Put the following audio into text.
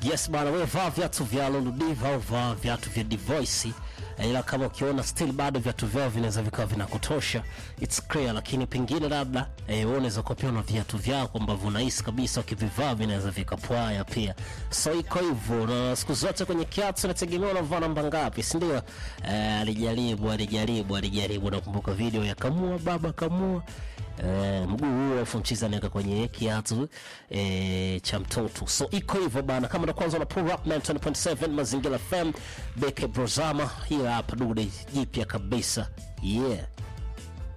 Yes bana, wewe vaa viatu vya Luludiva au vaa viatu vya Divoice, ila kama ukiona still bado viatu vyao vinaweza vikawa vinakutosha, it's clear. Lakini pengine labda eh, wewe unaweza kuwa pia una viatu vyako ambavyo unahisi kabisa ukivivaa vinaweza vikapwaya pia, so iko hivyo. Na siku zote kwenye kiatu inategemea unavaa namba ngapi, si ndio? Eh, alijaribu alijaribu alijaribu, nakumbuka video ya kamua baba kamua Eh, mguu huo afu mchizi anaweka kwenye kiatu eh, cha mtoto. So iko hivyo bana, kama ndo kwanza na pull up 90.7 Mazingira FM, Beke Brozama, hii hapa dude jipya kabisa yeah.